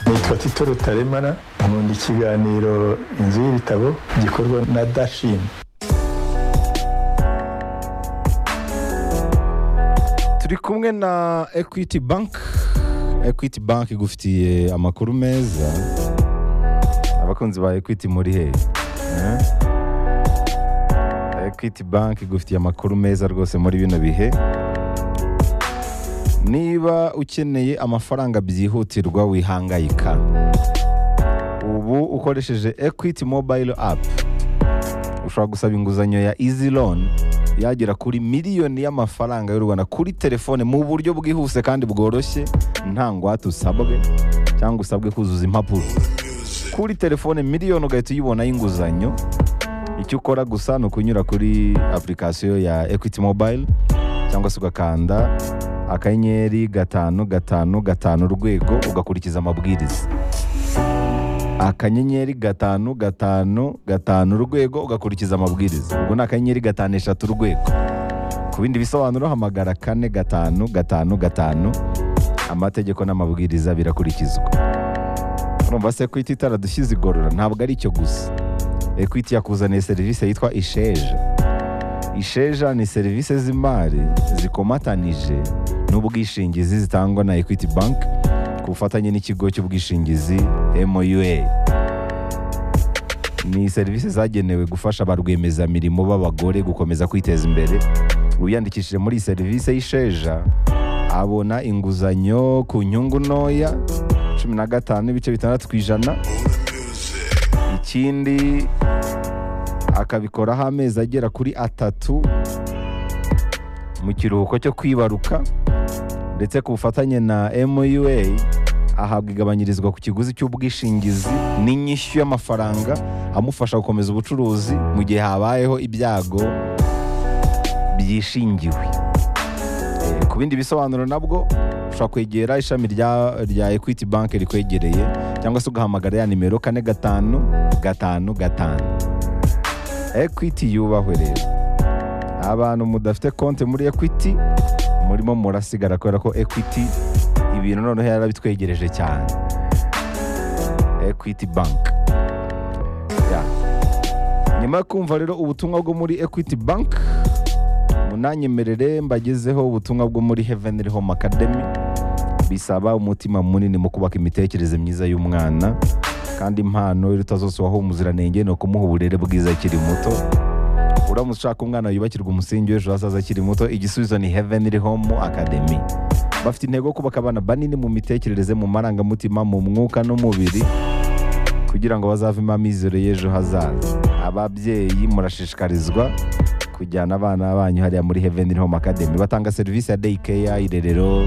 nitwa tito rutaremara nkunda ikiganiro inzu y'ibitabo gikorwa na dashin turi kumwe na equity bank equity bank igufitiye amakuru meza abakunzi ba equity muri he Eh? equity bank igufitiye amakuru meza rwose muri bino bihe niba ukeneye amafaranga byihutirwa wihangayika ubu ukoresheje equity mobile app ushobora gusaba inguzanyo ya easy loan yagera kuri miliyoni y'amafaranga y'u rwanda kuri telefone mu buryo bwihuse kandi bworoshye nta ngwate usabwe cyangwa usabwe kuzuza impapuro kuri telefone miliyoni ugahita uyibonaho inguzanyo icyo ukora gusa ni ukunyura kuri apurikasiyo ya equity mobile cyangwa se ugakanda akanyenyeri gatanu gatanu gatanu urwego ugakurikiza amabwiriza akanyenyeri gatanu gatanu gatanu urwego ugakurikiza amabwiriza ubwo ni akanyenyeri gatanu eshatu urwego ku bindi bisobanuro hamagara kane gatanu gatanu gatanu amategeko n'amabwiriza birakurikizwa urumva se ekwiti itaradushyize igorora ntabwo ari icyo gusa ekwiti yakuzaniye serivisi yitwa isheja isheja ni serivisi z'imari zikomatanije n'ubwishingizi zitangwa na equity bank ku bufatanye n'ikigo cy'ubwishingizi moua ni serivisi zagenewe gufasha ba rwiyemezamirimo b'abagore gukomeza kwiteza imbere uwiyandikishije muri iyi serivisi y'isheja abona inguzanyo ku nyungu ntoya cumi na gatanu n'ibice bitandatu ku ijana ikindi akabikoraho amezi agera kuri atatu mu kiruhuko cyo kwibaruka ndetse ku bufatanye na MUA ahabwa igabanyirizwa ku kiguzi cy'ubwishingizi n'inyishyu y'amafaranga amufasha gukomeza ubucuruzi mu gihe habayeho ibyago byishingiwe Eh, ku bindi bisobanuro nabwo ushobora kwegera ishami rya, rya equity bank rikwegereye cyangwa se ugahamagara ya nimero kane gatanu gatanu gatanu equity yubahwe rero abantu mudafite konti muri equity murimo murasigara kubera ko equity ibintu noneho yarabitwegereje cyane equity bank Ya. nyuma yo kumva rero ubutumwa bwo muri equity bank munanyemerere mbagezeho ubutumwa bwo muri heavenly home academy bisaba umutima munini mu kubaka imitekerereze myiza y'umwana kandi impano iruta zose waha umuziranenge ni ukumuha uburere bwiza akiri muto uramutse ushaka umwana yubakirwa umusingi w'ejo hazaza akiri muto igisubizo ni heavenly home academy bafite intego yo kubaka abana banini mu mitekerereze mu marangamutima mu mwuka n'umubiri kugira ngo bazavemo amizero y'ejo hazaza ababyeyi murashishikarizwa kujyana abana banyu hariya muri heavenly home academy batanga serivisi ya day care irerero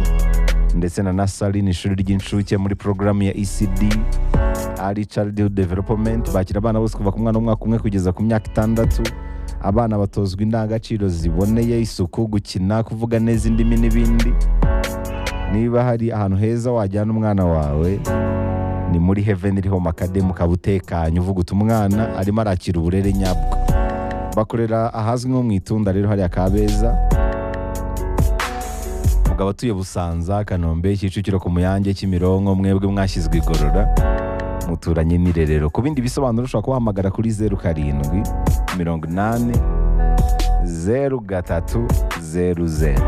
ndetse na nasari ni ishuri ry'incuke muri porogaramu ya ecd ari Child Development bakira abana bose kuva ku mwana w'umwaka umwe kugeza ku myaka itandatu abana batozwa indangagaciro ziboneye isuku gukina kuvuga neza indimi n'ibindi niba hari ahantu heza wajyana umwana wawe ni muri Heavenly Home Academy ukaba utekanye uvuga uti umwana arimo arakira uburere nyabwo bakorera ahazwi nko mu itunda rero hariya kabeza mugabo atuye Busanza Kanombe Kicukiro ku Muyange Kimironko mwebwe mwashyizwe igorora muturanye n'irerero ku bindi bisobanuro ushobora kubahamagara kuri zeru karindwi mirongo inani zeru gatatu zeru zeru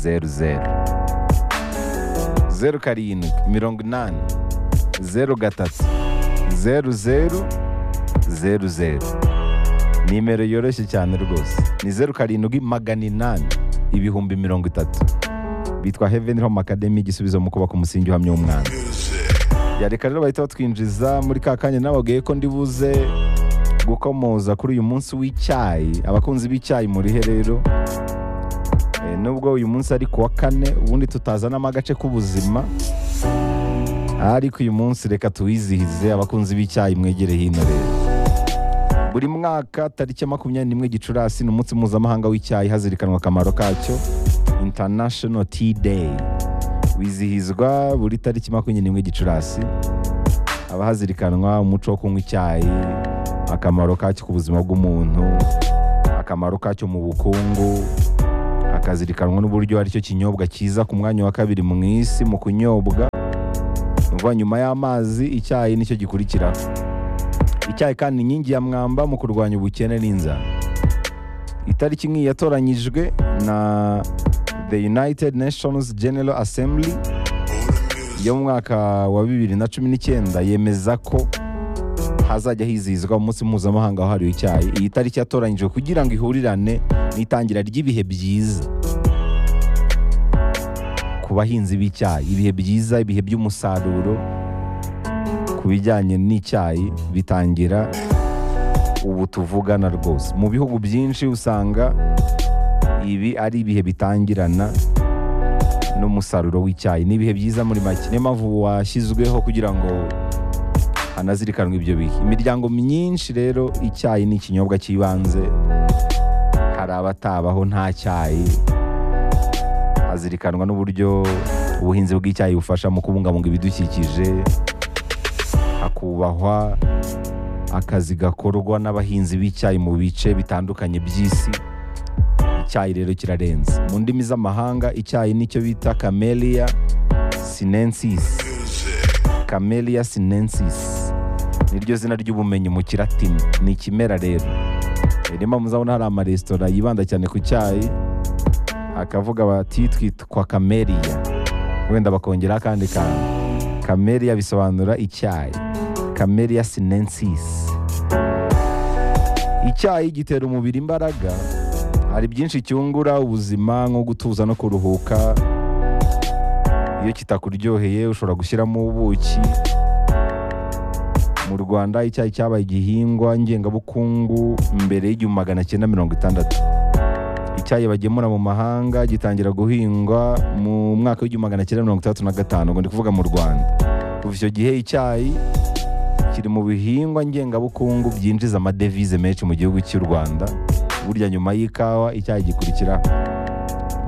zeru zeru zeru karindwi mirongo inani zeru gatatu zeru zeru zeru zeru nimero yoroshye cyane rwose ni zeru karindwi magana inani ibihumbi mirongo itatu bitwa heaven home academy igisubizo mu kubaka umusingi uhamya w'umwana Ya, reka rero bahita batwinjiza muri ka kanya nababwiye ko ndi buze gukomoza kuri uyu munsi w'icyayi abakunzi b'icyayi murihe rero Eh, nubwo uyu munsi ari ku wa kane ubundi tutazanamo agace k'ubuzima ariko uyu munsi reka tuwizihize abakunzi b'icyayi mwegere hino rero buri mwaka tariki ya makumyabiri n'imwe gicurasi ni umunsi mpuzamahanga w'icyayi hazirikanwa akamaro kacyo international tea day wizihizwa buri tariki makumyabiri n'imwe gicurasi haba hazirikanwa umuco wo kunywa icyayi akamaro kacyo ku buzima bw'umuntu akamaro kacyo mu bukungu hakazirikanwa n'uburyo aricyo kinyobwa cyiza ku mwanya wa kabiri mu isi mu kunyobwa Umva, nyuma y'amazi icyayi nicyo gikurikira icyayi kandi inkingi ya mwamba mu kurwanya ubukene n'inzara itariki nk'iyi yatoranyijwe na the united nations general assembly yo mu mwaka wa bibiri na cumi n'icyenda yemeza ko hazajya hizihizwa umunsi mpuzamahanga wahariwe icyayi iyi tariki yatoranyijwe kugira ngo ihurirane n'itangira ry'ibihe byiza ku bahinzi b'icyayi ibihe byiza ibihe by'umusaruro ku bijyanye n'icyayi bitangira ubu tuvugana rwose mu bihugu byinshi usanga ibi ari ibihe bitangirana n'umusaruro w'icyayi ni ibihe byiza muri make niyo mpamvu washyizweho kugira ngo hanazirikanwe ibyo bihe imiryango myinshi rero icyayi ni ikinyobwa cy'ibanze hari abatabaho nta cyayi hazirikanwa n'uburyo ubuhinzi bw'icyayi bufasha mu kubungabunga ibidukikije hakubahwa akazi gakorwa n'abahinzi b'icyayi mu bice bitandukanye by'isi icyayi rero kirarenze mu ndimi z'amahanga icyayi nicyo bita camellia sinensis camellia sinensis niryo zina ry'ubumenyi mu kiratini ni ikimera rero niyo mpamvu muzabona hari amaresitora yibanda cyane ku cyayi akavuga bati twitwa camellia wenda bakongeraho akandi kantu camellia bisobanura icyayi camellia sinensis icyayi gitera umubiri imbaraga hari byinshi cyungura ubuzima nko gutuza no kuruhuka iyo kitakuryoheye ushobora gushyiramo ubuki mu rwanda icyayi cyabaye igihingwa ngengabukungu mbere y'igihumbi magana cyenda mirongo itandatu icyayi bagemura mu mahanga gitangira guhingwa mu mwaka w'igihumbi magana cyenda mirongo itandatu na gatanu ubwo ndi kuvuga mu rwanda kuva icyo gihe icyayi kiri mu bihingwa ngengabukungu byinjiza amadevize menshi mu gihugu cy'u rwanda burya nyuma y'ikawa icyayi gikurikiraho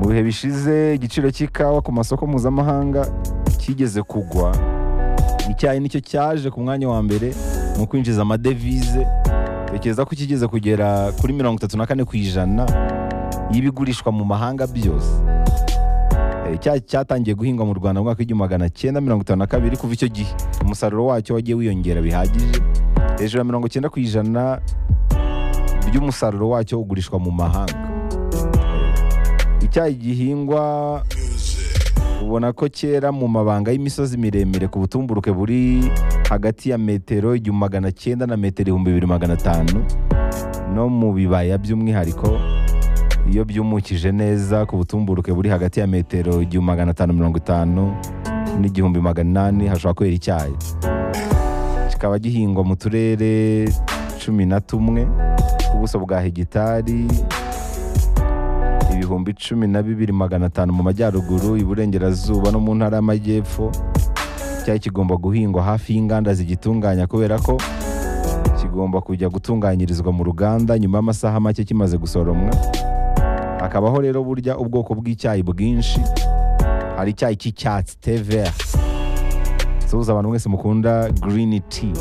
mu bihe bishize igiciro cy'ikawa ku masoko mpuzamahanga kigeze kugwa icyayi nicyo cyaje ku mwanya wa mbere mu kwinjiza amadevize tekereza ko kigeze kugera kuri mirongo itatu na kane ku ijana y'ibigurishwa mu mahanga byose icyayi cyatangiye guhingwa mu rwanda mu mwaka w'igihumbi magana cyenda mirongo itanu na kabiri kuva icyo gihe umusaruro wacyo wagiye wiyongera bihagije hejuru ya mirongo icyenda ku ijana by'umusaruro wacyo ugurishwa mu mahanga icyayi gihingwa ubona ko cyera mu mabanga y'imisozi miremire ku butumburuke buri hagati ya metero igihumbi magana cyenda na metero ibihumbi bibiri magana atanu no mu bibaya by'umwihariko iyo byumukije neza ku butumburuke buri hagati ya metero igihumbi magana atanu mirongo itanu n'igihumbi magana inani hashobora kwera icyayi kikaba gihingwa mu turere cumi na tumwe ku buso bwa hegitari ibihumbi cumi na bibiri magana atanu mu majyaruguru iburengerazuba no mu ntara y'amajyepfo icyayi kigomba guhingwa hafi y'inganda zigitunganya kubera ko kigomba kujya gutunganyirizwa mu ruganda nyuma y'amasaha make kimaze gusoromwa hakabaho rero burya ubwoko bw'icyayi bwinshi hari icyayi cy'icyatsi te vert suhuza abantu mwese mukunda green tea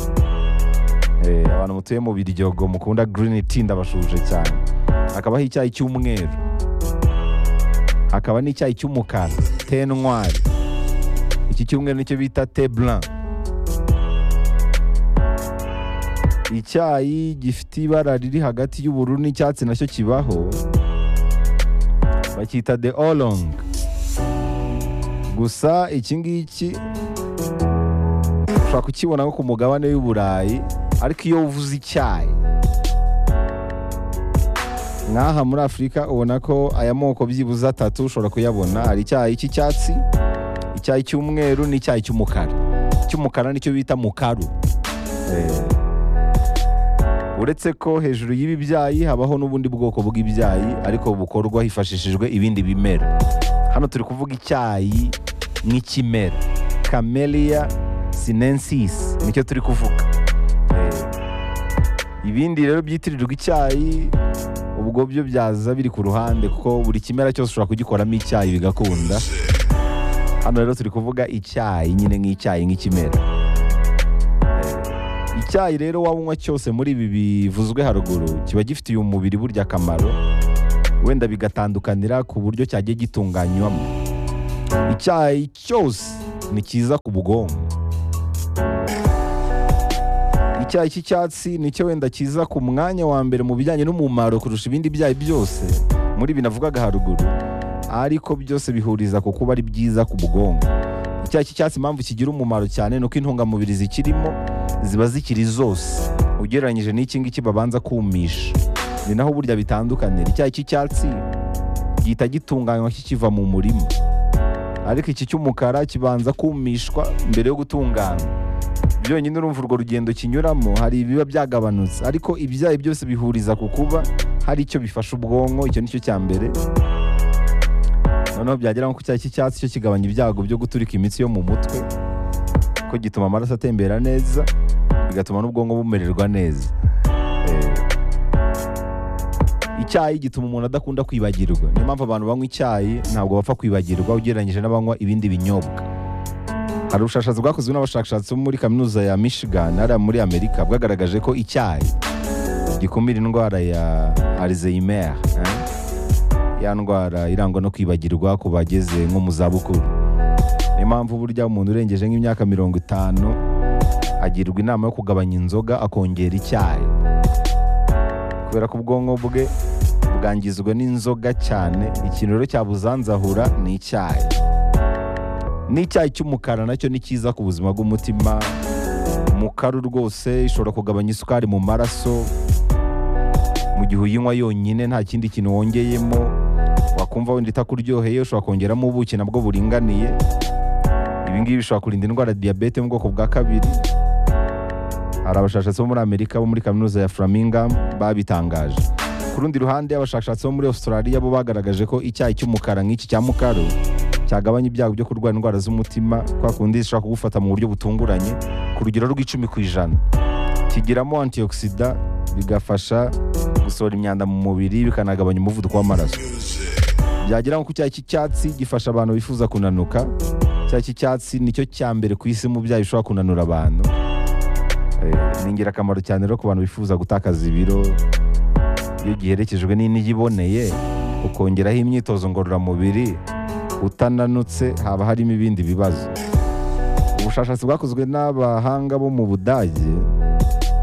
Eh, abantu mutuye mu biryogo mukunda green tea ndabashuje cyane hakabaho icyayi cy'umweru hakaba n'icyayi cy'umukara te noir iki cy'umweru nicyo bita te blanc icyayi gifite ibara riri hagati y'ubururu n'icyatsi nacyo kibaho bacyita de olong gusa iki ngiki ushobora kukibona nko ku mugabane w'uburayi ariko iyo uvuze icyayi nk'aha muri afurika ubona ko aya moko byibuze atatu ushobora kuyabona hari icyayi cy'icyatsi icyayi cy'umweru n'icyayi cy'umukara icy'umukara nicyo bita mukaru Eh, uretse ko hejuru y'ibi byayi habaho n'ubundi bwoko bw'ibyayi ariko bukorwa hifashishijwe ibindi bimera hano turi kuvuga icyayi nk'ikimera camellia sinensis nicyo turi kuvuga Eh, ibindi rero byitirirwa icyayi ubwo byo byaza biri ku ruhande kuko buri kimera cyose ushobora kugikoramo icyayi bigakunda hano rero turi kuvuga icyayi nyine nk'icyayi nk'ikimera icyayi rero waba unywa cyose muri ibi bivuzwe haruguru kiba gifitiye umubiri burya akamaro wenda bigatandukanira ku buryo cyagiye gitunganywamo icyayi cyose ni cyiza ku bwonko icyayi cy'icyatsi nicyo wenda kiza ku mwanya wa mbere mu bijyanye n'umumaro kurusha ibindi byayi byose muri ibi navugaga haruguru ariko byose bihuriza ku kuba ari byiza ku bwonko icyayi cy'icyatsi impamvu kigira umumaro cyane ni uko intungamubiri zikirimo ziba zikiri zose ugereranyije n'iki ngiki babanza kumisha ni naho burya bitandukanira icyayi cy'icyatsi gihita gitunganywa kikiva mu murima ariko iki cy'umukara kibanza kumishwa mbere yo gutunganywa byonyine urumva urwo rugendo kinyuramo hari ibiba byagabanutse ariko ibyayi byose bihuriza ku kuba hari icyo bifasha ubwonko icyo nicyo cya mbere noneho byagera nko ku cyayi cy'icyatsi cyo kigabanya ibyago byo guturika imitsi yo mu mutwe ko gituma amaraso atembera neza bigatuma n'ubwonko bumererwa neza Eh, icyayi gituma umuntu adakunda kwibagirwa niyo mpamvu abantu banywa icyayi ntabwo bapfa kwibagirwa ugereranyije n'abanywa ibindi binyobwa hari ubushakashatsi bwakozwe n'abashakashatsi bo muri kaminuza ya Michigan hariya muri Amerika bwagaragaje ko icyayi gikumira indwara ya Alzheimer eh? ya ndwara irangwa no kwibagirwa ku bageze nko mu zabukuru niyo mpamvu burya umuntu urengeje nk'imyaka mirongo itanu agirwa inama yo kugabanya inzoga akongera icyayi kubera ko ubwonko bwe bwangizwa n'inzoga cyane ikintu rero cyabuzanzahura ni icyayi n'icyayi cy'umukara nacyo ni cyiza ku buzima bw'umutima mukaru rwose ishobora kugabanya isukari mu maraso mu gihe uyinywa yonyine nta kindi kintu wongeyemo wakumva wenda itakuryoheye ushobora kongeramo ubuki nabwo buringaniye ibi ngibi bishobora kurinda indwara ya diyabete mu bwoko bwa kabiri hari abashakashatsi bo muri amerika bo muri kaminuza ya flamingham babitangaje ku rundi ruhande abashakashatsi bo muri australia bo bagaragaje ko icyayi cy'umukara nk'iki cya mukaru cyagabanya ibyago byo kurwara indwara z'umutima kwa kundi zishobora kugufata mu buryo butunguranye ku rugero rw'icumi ku ijana kigiramo antioxida bigafasha gusohora imyanda mu mubiri bikanagabanya umuvuduko w'amaraso byagera nko ku cyayi cy'icyatsi gifasha abantu bifuza kunanuka icyayi cy'icyatsi nicyo cya mbere ku isi mu byayi bishobora kunanura abantu Eh, ni ingirakamaro cyane rero ku bantu bifuza gutakaza ibiro iyo giherekejwe n'indyo iboneye ukongeraho imyitozo ngororamubiri utananutse haba harimo ibindi bibazo ubushakashatsi bwakozwe n'abahanga bo mu budage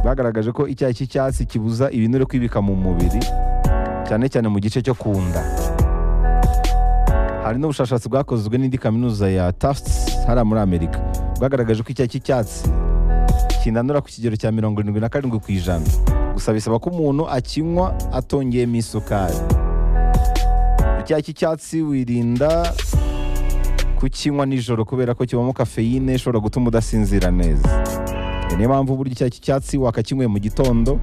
bagaragaje ko icyayi cy'icyatsi kibuza ibinure kwibika mu mubiri cyane cyane mu gice cyo ku nda hari n'ubushakashatsi bwakozwe n'indi kaminuza ya Tufts hariya muri amerika bwagaragaje ko icyayi cy'icyatsi kinanura ku kigero cya mirongo irindwi na karindwi ku ijana gusa bisaba ko umuntu akinywa atongeyemo isukari icyayi cy'icyatsi wirinda kukinywa nijoro kubera ko kibamo kafeyine ishobora gutuma udasinzira neza Iyo niyo mpamvu burya icyayi cy'icyatsi wakakinyweye mu gitondo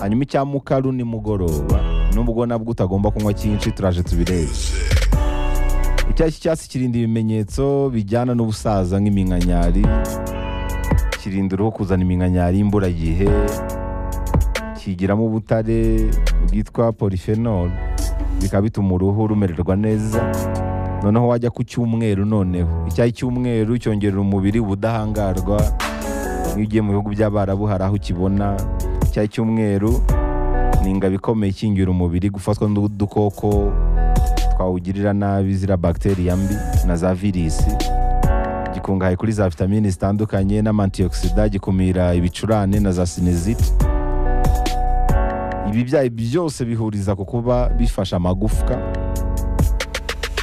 hanyuma icya mukaru nimugoroba nubwo nabwo utagomba kunywa cyinshi turaje tubirebe icyayi cy'icyatsi kirinda ibimenyetso bijyana n'ubusaza nk'iminkanyari kirinda uruhu kuzana iminkanyari y'imburagihe kigiramo ubutare bwitwa polyphenol bikaba bituma uruhu rumererwa neza noneho wajya ku cyumweru noneho icyayi cy'umweru cyongerera umubiri ubudahangarwa iyo ugiye mu bihugu by'abarabu hari aho ukibona icyayi cy'umweru ni ingabo ikomeye ikingira umubiri gufatwa n'udukoko twawugirira nabi ziriya bagiteri mbi na za virisi gikungahaye kuri za vitamini zitandukanye n'amantioxida gikumira ibicurane na za sinizite ibi byayi byose bihuriza ku kuba bifasha amagufwa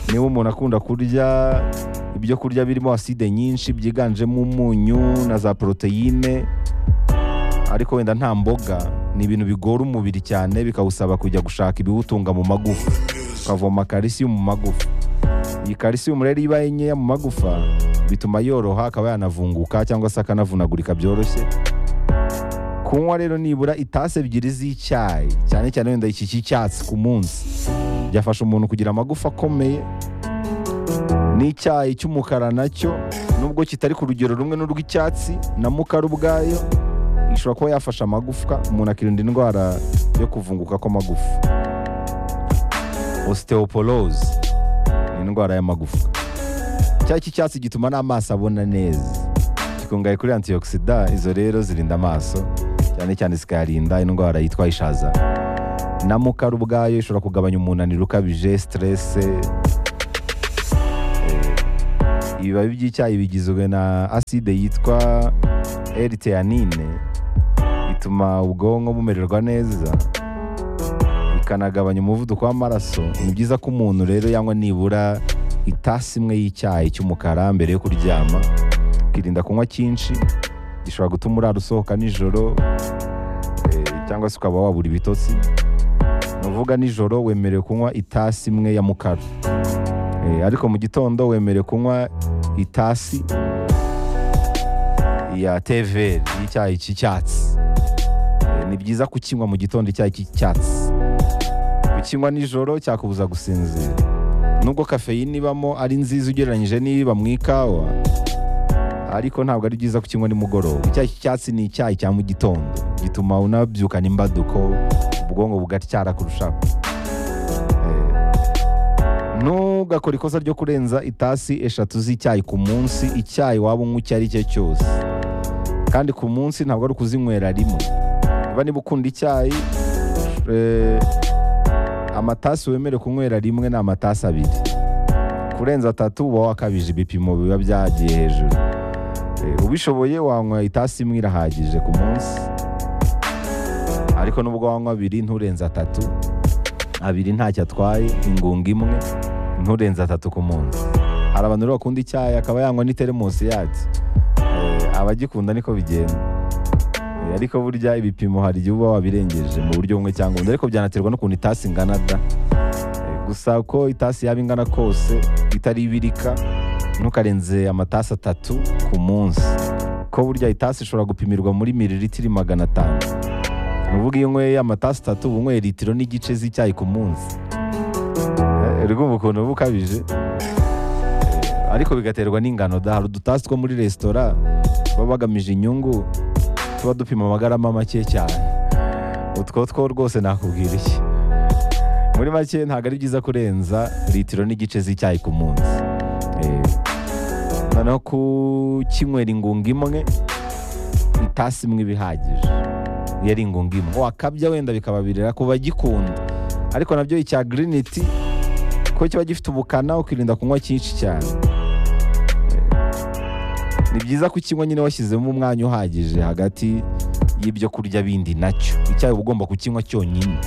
niba umuntu akunda kurya ibyo kurya birimo aside nyinshi byiganjemo umunyu na za poroteyine ariko wenda nta mboga ni ibintu bigora umubiri cyane bikawusaba kujya gushaka ibiwutunga mu magufa ukavoma kalisiyo mu magufa iyi kalisiyo rero iyo ibaye nkeya mu magufa bituma yoroha akaba yanavunguka cyangwa se akanavunagurika byoroshye kunywa rero nibura itasi ebyiri z'icyayi cyane cyane wenda iki cy'icyatsi ku munsi byafasha umuntu kugira amagufa akomeye n'icyayi cy'umukara nacyo nubwo kitari ku rugero rumwe n'urw'icyatsi na mukara ubwayo ishobora kuba yafasha amagufwa umuntu akirinda indwara yo kuvunguka kw'amagufa osteoporoze ni indwara y'amagufa icyayi cy'icyatsi gituma n'amaso abona neza gikungahaye kuri antioxida izo rero zirinda amaso cyane cyane zikayarinda indwara yitwa ishaza na mukara ubwayo ishobora kugabanya umunaniro ukabije siterese Eh, ibibabi by'icyayi bigizwe na aside yitwa eriteanine bituma ubwonko bumererwa neza bikanagabanya umuvuduko w'amaraso ni byiza ko umuntu rero yanywa nibura itasi imwe y'icyayi cy'umukara mbere yo kuryama ukirinda kunywa cyinshi gishobora gutuma urara usohoka nijoro eh, cyangwa se ukaba wabura ibitotsi ni uvuga nijoro wemerewe kunywa itasi imwe ya mukara Eh, ariko mu gitondo wemerewe kunywa itasi ya teveri y'icyayi cy'icyatsi Eh, ni byiza kukinywa mu gitondo icyayi cy'icyatsi kukinywa nijoro cyakubuza gusinzira nubwo kafeyine ibamo ari nziza ugereranyije n'iba mu ikawa ariko ntabwo ari byiza kukinywa nimugoroba icyayi cy'icyatsi ni icyayi cya mu gitondo gituma unabyukana imbaduko ubwonko bugatyara kurushaho Eh, ntugakore ikosa ryo kurenza itasi eshatu z'icyayi ku munsi icyayi waba unywa icyo ari cyo cyose kandi ku munsi ntabwo ari ukuzinywera rimwe niba niba ukunda icyayi eh, amatasi wemerewe kunywera rimwe ni amatasi abiri kurenza atatu uba wakabije ibipimo biba byagiye hejuru Eh, ubishoboye wanywa itasi imwe irahagije ku munsi ariko nubwo wanywa abiri nturenze atatu abiri ntacyo atwaye ingunga imwe nturenze atatu ku munsi hari abantu rero bakunda icyayi akaba yanywa n'iteremusi yacyo Eh, abagikunda niko bigenda Eh, ariko burya ibipimo hari igihe uba wabirengeje mu buryo bumwe cyangwa ubundi ariko byanaterwa n'ukuntu itasi ingana da Eh, gusa ko itasi yaba ingana kose itari ibirika ntukarenze amatasi atatu ku munsi ko burya itasi ishobora gupimirwa muri miriritiri magana atanu ni ukuvuga iyo unyweye amatasi atatu uba unyweye litiro n'igice z'icyayi ku munsi Eh, urumva ukuntu uba ukabije Eh, ariko bigaterwa n'ingano da hari udutasi two muri resitora baba bagamije inyungu tuba dupima amagarama make cyane utwo two rwose nakubwira iki muri make ntabwo ari byiza kurenza litiro n'igice z'icyayi ku munsi Eh, noneho kukinywera ingunga imwe itasi imwe iba ihagije iyo ari ingunga imwe wakabya wenda bikabavirira ku bagikunda ariko nabyo icya giriniti kuko kiba gifite ubukana ukirinda kunywa cyinshi cyane Eh, ni byiza kukinywa nyine washyizemo umwanya uhagije hagati y'ibyo kurya bindi nacyo icyayi uba ugomba kukinywa cyonyine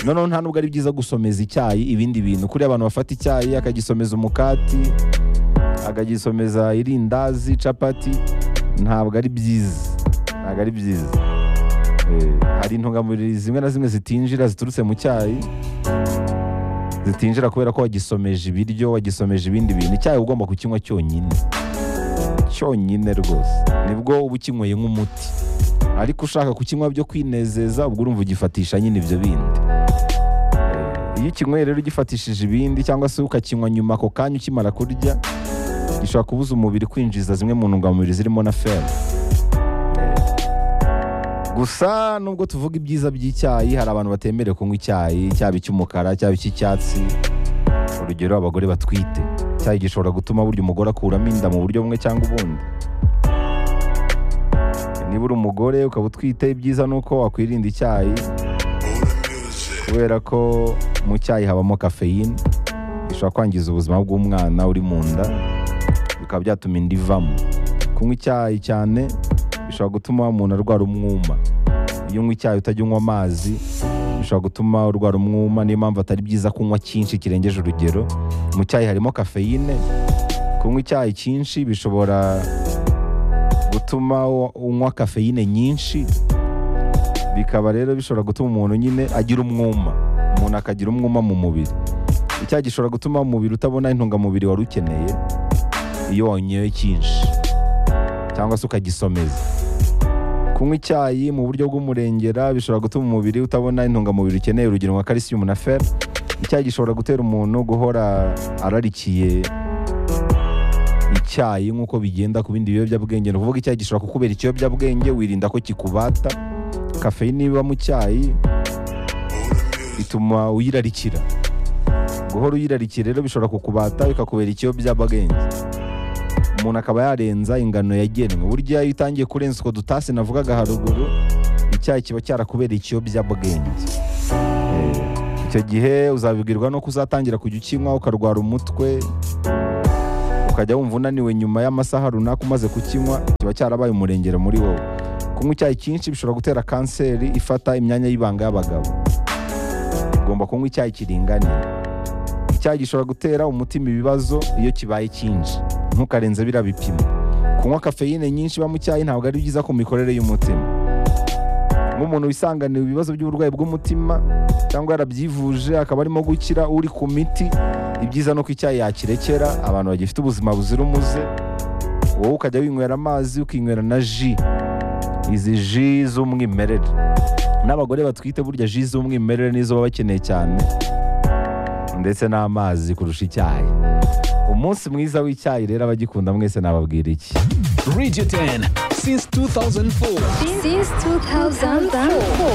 noneho nta nubwo ari byiza gusomeza icyayi ibindi bintu kuriya abantu bafata icyayi akagisomeza umukati akagisomeza irindazi capati ntabwo ari byiza ntabwo ari byiza Eh, hari intungamubiri zimwe na zimwe zitinjira ziturutse mu cyayi zitinjira kubera ko wagisomeje ibiryo wagisomeje ibindi bintu icyayi uba ugomba kukinywa cyonyine cyonyine rwose nibwo uba ukinyweye nk'umuti ariko ushaka kukinywa byo kwinezeza ubwo urumva ugifatisha nyine ibyo bindi Eh, iyo ukinyweye rero ugifatishije ibindi cyangwa se ukakinywa nyuma ako kanya ukimara kurya gishobora kubuza umubiri kwinjiza zimwe mu ntungamubiri zirimo na feri gusa nubwo tuvuga ibyiza by'icyayi hari abantu batemerewe kunywa icyayi cyaba icy'umukara cyaba icy'icyatsi urugero abagore batwite icyayi gishobora gutuma burya umugore akuramo inda mu buryo bumwe cyangwa ubundi niba uri umugore ukaba utwite ibyiza ni uko wakwirinda icyayi kubera ko mu cyayi habamo kafeyine gishobora kwangiza ubuzima bw'umwana uri mu nda bikaba byatuma inda ivamo kunywa icyayi cyane bishobora gutuma umuntu arwara umwuma iyo unywa icyayi utajya unywa amazi bishobora gutuma urwara umwuma niyo mpamvu atari byiza kunywa cyinshi kirengeje urugero mu cyayi harimo kafeyine kunywa icyayi cyinshi bishobora gutuma u- unywa kafeyine nyinshi bikaba rero bishobora gutuma umuntu nyine agira umwuma umuntu akagira umwuma mu mubiri icyayi gishobora gutuma umubiri utabona intungamubiri wari ukeneye iyo wanyweye cyinshi cyangwa se ukagisomeza kunywa icyayi mu buryo bw'umurengera bishobora gutuma umubiri utabona intungamubiri ukeneye urugero nka kalisiyumu na fer icyayi gishobora gutera umuntu guhora ararikiye icyayi nk'uko bigenda ku bindi biyobyabwenge ni ukuvuga icyayi gishobora kukubera ikiyobyabwenge wirinda ko kikubata kafeyine iba mu cyayi bituma uyirarikira guhora uyirarikira rero bishobora kukubata bikakubera ikiyobyabwenge umuntu akaba yarenza ingano yagenwe burya iyo utangiye kurenza utwo dutasi navugaga haruguru icyayi kiba cyarakubera ikiyobyabwenge Eh, icyo gihe uzabibwirwa no kuzatangira kujya ukinywa ukarwara umutwe ukajya wumva unaniwe nyuma y'amasaha runaka umaze kukinywa kiba cyarabaye umurengera muri wowe ku kunywa icyayi cyinshi bishobora gutera kanseri ifata imyanya y'ibanga y'abagabo ugomba kunywa icyayi kiringaniye icyayi gishobora gutera umutima ibibazo iyo kibaye cyinshi ntukarenze biriya bipimo kunywa kafeyine nyinshi iba mu cyayi ntabwo ari byiza ku mikorere y'umutima nk'umuntu wisanganiye ibibazo by'uburwayi bw'umutima cyangwa yarabyivuje akaba arimo gukira uri ku miti ibyiza ni uko icyayi yakirekera abantu bagifite ubuzima buzira umuze wowe ukajya winywera amazi ukinywera na ji izi ji z'umwimerere n'abagore batwite burya ji z'umwimerere nizo baba bakeneye cyane ndetse n'amazi kurusha icyayi umunsi mwiza w'icyayi rero abagikunda mwese nababwira iki Radio 10 since 2004. Since 2004.